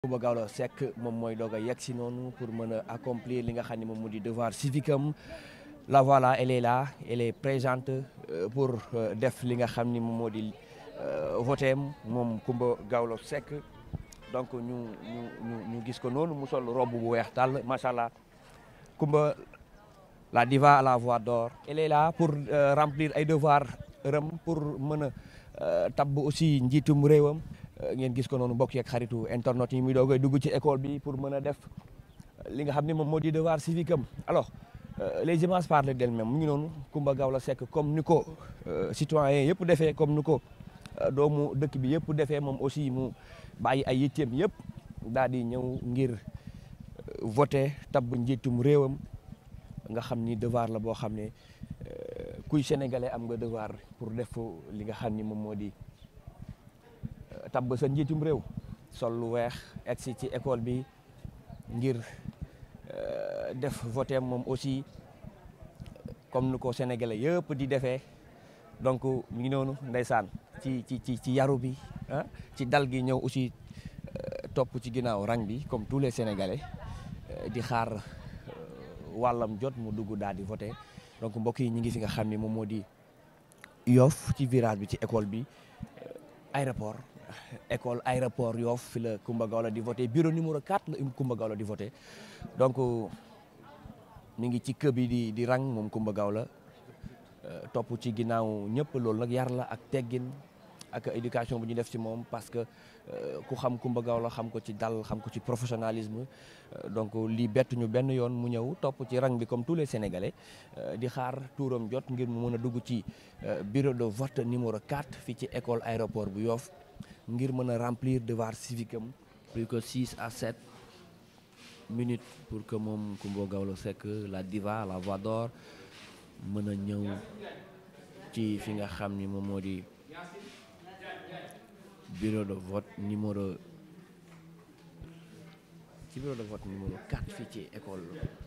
Coumba Gawlo Seck moom mooy doog a yegg si noonu pour mën a accomplir li nga xam ne moom mu di devoir civique am la voilà elle est là elle est présente pour def li nga xam ni moom moo di voté am moom Coumba Gawlo Seck donc ñu ñu ñu ñu gis ko noonu mu sol robe bu weex tàll macha allah Coumba la diva à la voix d'or elle est là pour remplir ay devoir rëm pour mën a tabb aussi njiitum réewam ngeen gis ko noonu mbokk yeeg xaritu internet yi muy doogay dugg ci école bi pour mën a def li nga xam ne moom moo di devoir civique am alors les images parlent d'elles-mêmes mu ngi noonu Coumba Gawlo Seck comme ni ko citoyen yëpp defee comme ni ko doomu dëkk bi yëpp defee moom aussi mu bàyyi ay yitteem yëpp daal di ñëw ngir voter tabb njiitum réewam nga xam ni devoir la boo xam ne kuy sénégalais am nga devoir pour def li nga xam ni moom moo di tabb sa njiitum réew sol lu weex egsi ci école bi ngir def voté moom aussi comme ni ko sénégalais yëpp di defee donc mu ngi noonu ndeysaan ci ci ci ci yaru bi ah ci dal gi ñëw aussi topp ci ginnaaw rang bi comme tous les sénégalais di xaar wàllam jot mu dugg daal di voté donc mbokk yi ñi ngi fi nga xam ni moom moo di Yoff ci virage bi ci école bi aéroport école aéroport Yoff fi la Coumba Gawlo di voté bureau numéro 4 la Coumba Gawlo di voté donc mi ngi ci kër bi di di rang moom Coumba Gawlo topp ci ginnaaw ñëpp loolu nag yar la ak teggin ak éducation bu ñu def ci moom parce que ku xam Coumba Gawlo xam ko ci dal xam ko ci professionnalisme donc lii bett ñu benn yoon mu ñëw topp ci rang bi comme tous les sénégalais di xaar tuuram jot ngir mu mën a dugg ci bureau de vote numéro 4 fii ci école aéroport bu Yoff ngir mën a remplir devoir civique am plus que 6 à 7 minutes pour que moom Coumba Gawlo Seck la diva la voix d'or mën a ñëw ci fi nga xam ni moom moo di bureau de vote numéro ci bureau de vote numéro 4 fii ci école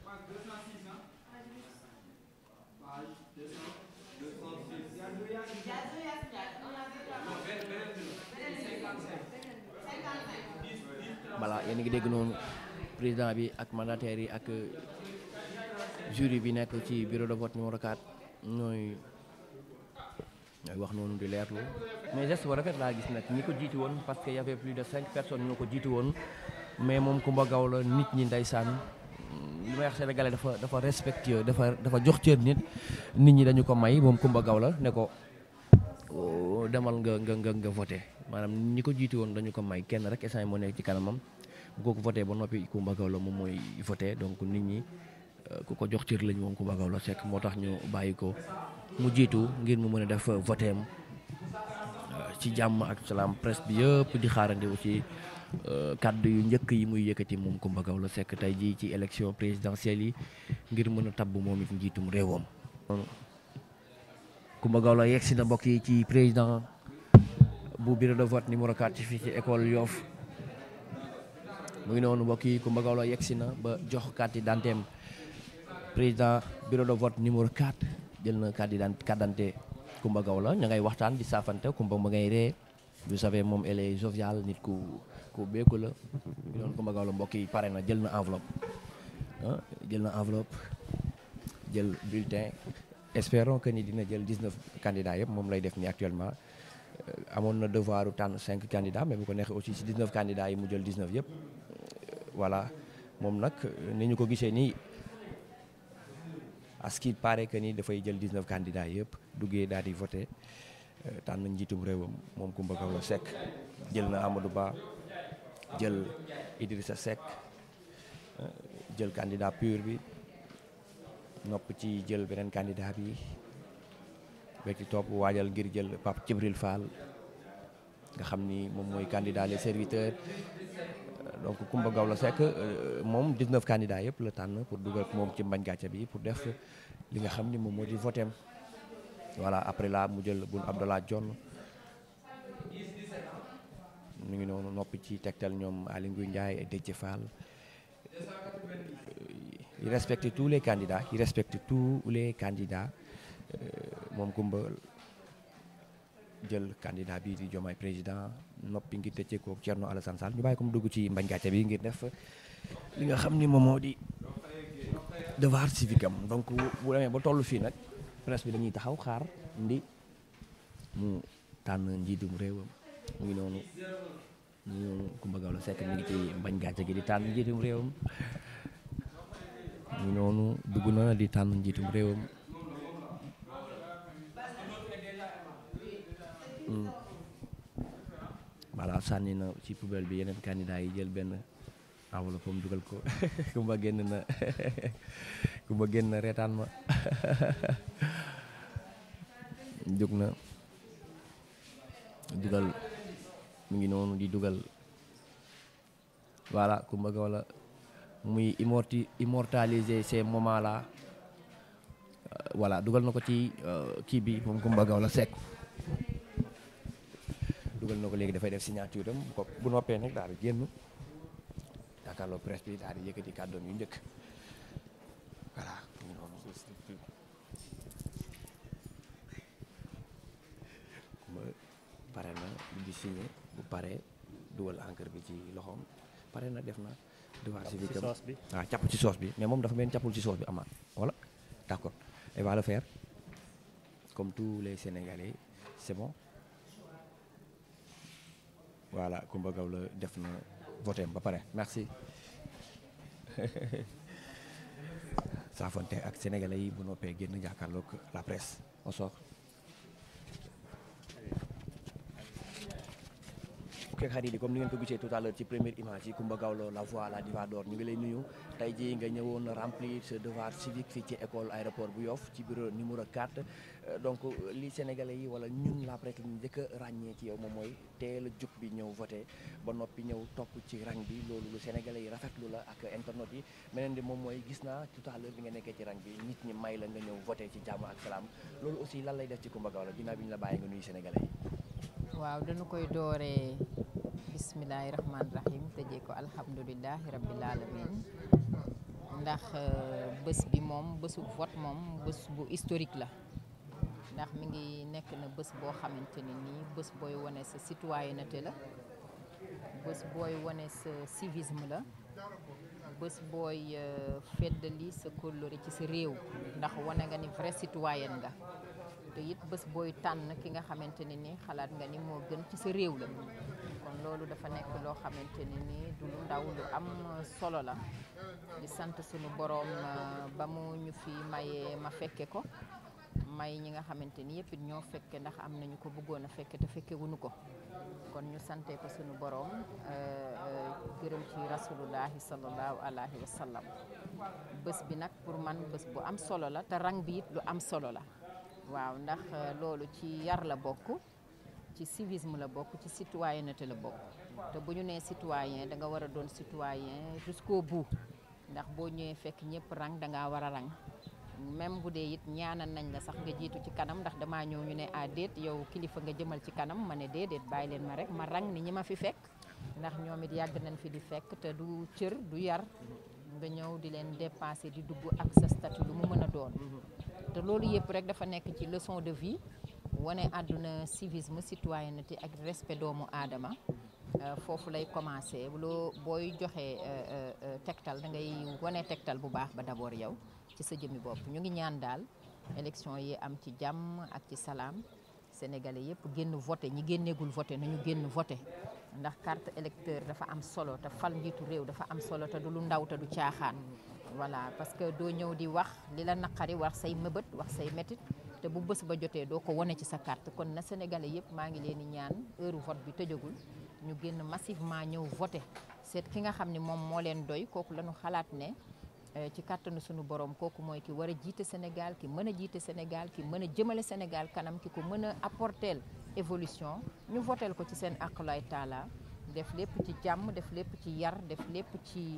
voilà yéen a ngi dégg noonu président bi ak mandataires yi ak jury bi nekk ci bureau de vote numéro 4 ñooy ñooy wax noonu di leerlu mais geste bu rafet laa gis nag ñi ko jiitu woon parce que y avait plus de cinq personnes ñoo ko jiitu woon mais moom Coumba Gawlo nit ñi ndeysaan li may wax sénégalais dafa dafa respectueux dafa dafa jox cër nit nit ñi dañu ko may moom Coumba Gawlo ne ko demal nga nga nga nga voté maanaam ñi ko jiitu woon dañu ko may kenn rek instant moo nekk ci kanamam bu ko voté ba noppi Coumba Gawlo moom mooy voté donc nit ñi ku ko jox cër lañ moom Coumba Gawlo Seck moo tax ñu bàyyi ko mu jiitu ngir mu mën a def voté am ci jàmm ak salaam presse bi yëpp di xaarandi aussi kaddu yu njëkk yi muy yëkkati moom Coumba Gawlo Seck tey jii ci élection présidentielle yi ngir mën a tabb moom it njiitum réewam. Coumba Gawlo yegg si na mbokk yi ci président bu bureau de vote numéro 4 fii ci école Yoff mu ngi noonu mbokk yi Coumba Gawlo yegg si na ba jox carte d'identité am président bureau de vote numéro 4 jël na carte d'identité Coumba Gawlo ña ngay waxtaan di saafante Coumba ma ngay ree vous savez moom elle est joviale nit ku ku beeku la ñu doon Coumba Gawlo mbokk yi pare na jël na enveloppe ah jël na enveloppe jël bulletin espérons que ni dina jël 19 candidats yëpp moom lay def ni actuellement amoon na devoir tànn 5 candidats mais bu ko neexee aussi si 19 candidats yi mu jël 19 yëpp voilà moom nag ni ñu ko gisee nii à ce qu'il paraît que ni dafay jël 19 candidats yëpp duggee daal di voté tànn njiitum réewam moom Coumba Gawlo Seck jël na Amadou Ba jël Idrissa Seck jël candidat pur bi nopp ci jël beneen candidat bi ba ci topp waajal ngir jël Pape Djibril Fall nga xam ni moom mooy candidat les serviteurs donc Coumba Gawlo Seck moom 19 candidats yëpp la tànn pour dugal moom ci mbañ gàcce bi pour def li nga xam ni moom moo di votem voilà après là mu jël Boun Abdallah Dionne mu ngi noonu noppi ci tegtal ñoom Aly Ngouille Ndiaye et Déthié Fall il respecte tous les candidats il respecte tous les candidats moom Coumba jël candidat bi di Diomaye président noppi ngir tëccee ko Thierno Alassane Sall ñu bàyyi ko mu dugg ci mbañ gàcce bi ngir def li nga xam ni moom moo di devoir civique am donc bu demee ba toll fii nag presse bi dañuy taxaw xaar ndi mu tànn njiitum réewam mu ngi noonu mu ngi noonu Coumba Gawlo Seck mi ngi ci mbañ gàcce gi di tànn njiitum réewam mu ngi noonu dugg na di tànn njiitum réewam voilà sànni na ci poubelle bi yeneen candidat yi jël benn enveloppe am dugal ko Coumba génn na Coumba génn na reetaan ma jóg na dugal mu ngi noonu di dugal voilà Coumba Gawlo muy immorti immortaliser ces moments là voilà dugal na ko ci kii bi moom Coumba Gawlo Seck dugal na ko léegi dafay def signature am bu ko bu noppee nag daal di génn jàkkaarloo presse bi daal di yëkkati kàddoom yu njëkk voilà mu ngi noonu Coumba pare na di signé bu paree dugal encre bi ci loxoom pare na def na devoir civique am waaw càpp ci soos bi mais moom dafa mel càppul ci soos bi amaat voilà d'accord il va le faire comme tous les Sénégalais c'est bon voilà Coumba Gawlo def na voté ba pare merci saafonte ak sénégalais yi bu noppee génn jàkkaarloog la presse on sort ok xarit yi comme ni ngeen ko gisee tout à l'heure ci première image yi Coumba Gawlo la voix la diva d'or ñu ngi lay nuyu tey jii nga ñëwoon remplir ce devoir civique fii ci école aéroport bu Yoff ci bureau numéro 4 donc li sénégalais yi wala ñun la presse ñu njëkk a ràññee ci yow moom mooy teel a jug bi ñëw voté ba noppi ñëw topp ci rang bi loolu lu sénégalais yi rafetlu la ak internet yi meneen di moom mooy gis naa tout à l'heure bi nga nekkee ci rang bi nit ñi may la nga ñëw voté ci jàmm ak salaam loolu aussi lan lay def ci Coumba Gawlo ginnaaw bi ñu la bàyyi nga nuyu sénégalais yi waaw dañu koy dooree bismillahi rahmaani rahim tëjee ko alhamdulilahi rabbil alamin ndax bés bi moom bésu vote moom bés bu historique la ndax mi ngi nekk na bés boo xamante ne nii bés booy wane sa citoyenneté la bés booy wane sa civisme la bés booy feddali sa kóllëre ci sa réew ndax wane nga ni vrai citoyen nga te it bés booy tànn ki nga xamante ne ni xalaat nga ni moo gën ci sa réew la kon loolu dafa nekk loo xamante ne ni du lu ndaw lu am solo la di sant sunu boroom ba mu ñu fi mayee ma fekke ko may ñi nga xamante ni yëpp it ñoo fekke ndax am nañu ko bëggoon a fekke te fekke wuñu ko kon ñu sante ko sunu boroom gërëm ci rasulullahi sallallahu alayhi wa sallam bés bi nag pour man bés bu am solo la te rang bi it lu am solo la waaw ndax loolu ci yar la bokk ci civisme la bokk ci citoyenneté la bokk te bu ñu nee citoyen da nga war a doon citoyen jusqu'au bout ndax boo ñëwee fekk ñëpp rang da ngaa war a rang même bu dee it ñaanal nañ la sax nga jiitu ci kanam ndax damaa ñëw ñu ne ah déet yow kilifa nga jëmal ci kanam ma ne déedéet bàyyi leen ma rek ma rang ni ñi ma fi fekk ndax ñoom it yàgg nañ fi di fekk te du cër du yar nga ñëw di leen dépasser di dugg ak sa statut lu mu mën a doon te loolu yëpp rek dafa nekk ci leçon de vie wane àdduna civisme citoyenneté ak respect doomu aadama foofu lay commencé loo booy joxe tegtal da ngay wane tegtal bu baax ba d'abord yow ci sa jëmmi bopp ñu ngi ñaan daal élection yi am ci jàmm ak ci salaam sénégalais yëpp génn voté ñi génneegul voté nañu génn voté ndax carte électeur dafa am solo te fal njiitu réew dafa am solo te du lu ndaw te du caaxaan voilà parce que doo ñëw di wax li la naqari wax say mëbët wax say métit te bu bés ba jotee doo ko wane ci sa carte kon na sénégalais yëpp maa ngi leen di ñaan heure vote bi tëjagul ñu génn massivement ñëw voté seet ki nga xam ne moom moo leen doy kooku lañu xalaat ne ci kàttanu sunu borom kooku mooy ki war a jiite Sénégal ki mën a jiite Sénégal ki mën a jëmale Sénégal kanam ki ko mën a apporter évolution ñu voteel ko ci seen aqulay taala def lépp ci jàmm def lépp ci yar def lépp ci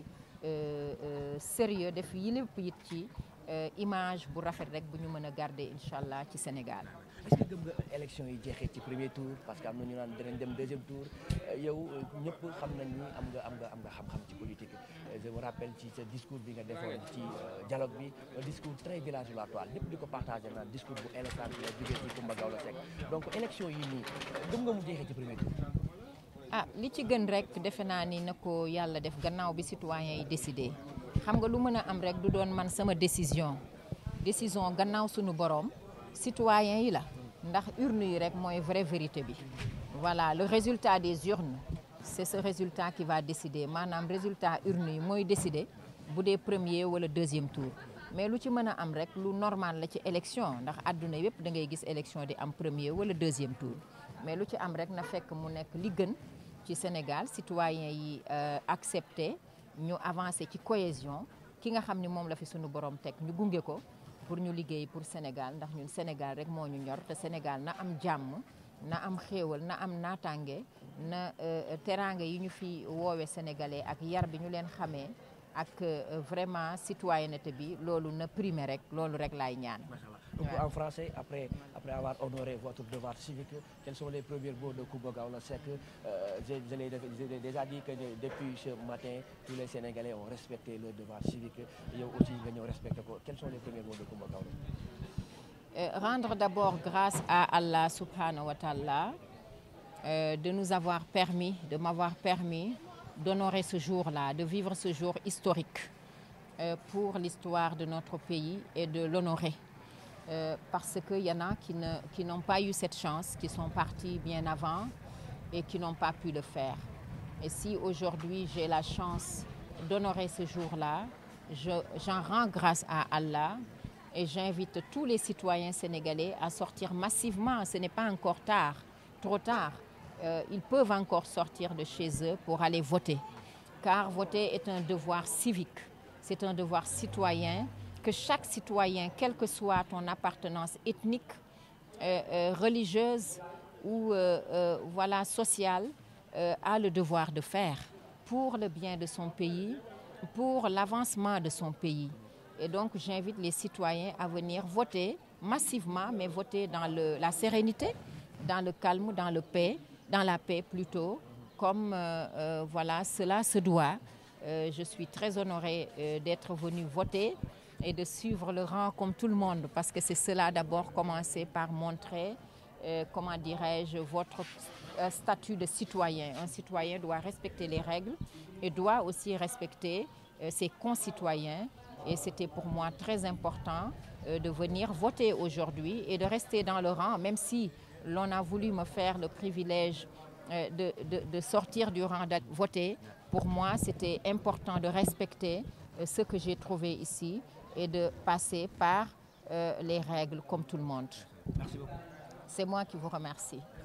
sérieux def yi lépp it ci image bu rafet rek bu ñu mën a garder incha allah ci Sénégal. est-ce que gëm nga élection yi jeexee ci premier tour parce que am na ñu naan dinañ dem deuxième tour yow ñëpp xam nañ ni am nga am nga am nga xam-xam ci politique je me rappelle ci sa discours bi nga defoon ci dialogue bi un discours très villageois lépp di ko partagé naan discours bu éloquent bi la jógee ci Coumba Gawlo Seck donc élection yi nii gëm nga mu jeexee ci premier tour. ah li ci gën rek defe naa ni na ko yàlla def gannaaw bi citoyens yi décidé xam nga lu mën a am rek du doon man sama décision décision gannaaw suñu borom citoyens yi la ndax urne yi rek mooy vraie vérité bi voilà le résultat des urnes c'est ce résultat qui va décider maanaam résultat urne yi mooy décider bu dee premier wala deuxième tour mais lu ci mën a am rek lu normal la ci élection ndax àdduna yépp da ngay gis élection di am premier wala deuxième tour mais lu ci am rek na fekk mu nekk li gën ci Sénégal citoyens yi accepté ñu avancé ci cohésion ki nga xam ni moom la fi sunu borom teg ñu gunge ko pour ñu liggéey pour Sénégal ndax ñun Sénégal rek moo ñu ñor te Sénégal na am jàmm na am xéewal na am naataange na teraanga yi ñu fi woowe sénégalais ak yar bi ñu leen xamee ak vraiment citoyenneté bi loolu na primer rek loolu rek laay ñaan. Donc en français, après, après avoir honoré votre devoir civique, quels sont les premiers mots de Coumba Gawlo Seck euh, Je, je l'ai déjà dit que depuis ce matin, tous les Sénégalais ont respecté leur devoir civique. Et aussi, ils ont respecté. Quels sont les premiers mots de Coumba Gawlo euh, Rendre d'abord grâce à Allah subhanahu wa ta'ala euh, de nous avoir permis, de m'avoir permis d'honorer ce jour-là, de vivre ce jour historique pour l'histoire de notre pays et de l'honorer. Euh, parce qu'il y en a qui, ne, qui n'ont pas eu cette chance, qui sont partis bien avant et qui n'ont pas pu le faire. Et si aujourd'hui j'ai la chance d'honorer ce jour-là, je, j'en rends grâce à Allah et j'invite tous les citoyens sénégalais à sortir massivement. Ce n'est pas encore tard, trop tard. Euh, ils peuvent encore sortir de chez eux pour aller voter. Car voter est un devoir civique, c'est un devoir citoyen que chaque citoyen, quelle que soit ton appartenance ethnique, euh, euh, religieuse ou euh, voilà, sociale, a le devoir de faire pour le bien de son pays, pour l'avancement de son pays. Et donc j'invite les citoyens à venir voter massivement, mais voter dans le, la sérénité, dans le calme, dans, le paix, dans la paix plutôt, comme voilà, cela se doit. je suis très honorée d'être venue voter et de suivre le rang comme tout le monde, parce que c'est cela d'abord commencer par montrer, euh, comment dirais-je, votre euh, statut de citoyen. Un citoyen doit respecter les règles et doit aussi respecter euh, ses concitoyens. Et c'était pour moi très important de venir voter aujourd'hui et de rester dans le rang, même si l'on a voulu me faire le privilège de, de, de sortir du rang de voter. Pour moi, c'était important de respecter ce que j'ai trouvé ici et de passer par euh, les règles comme tout le monde. Merci beaucoup. C'est moi qui vous remercie.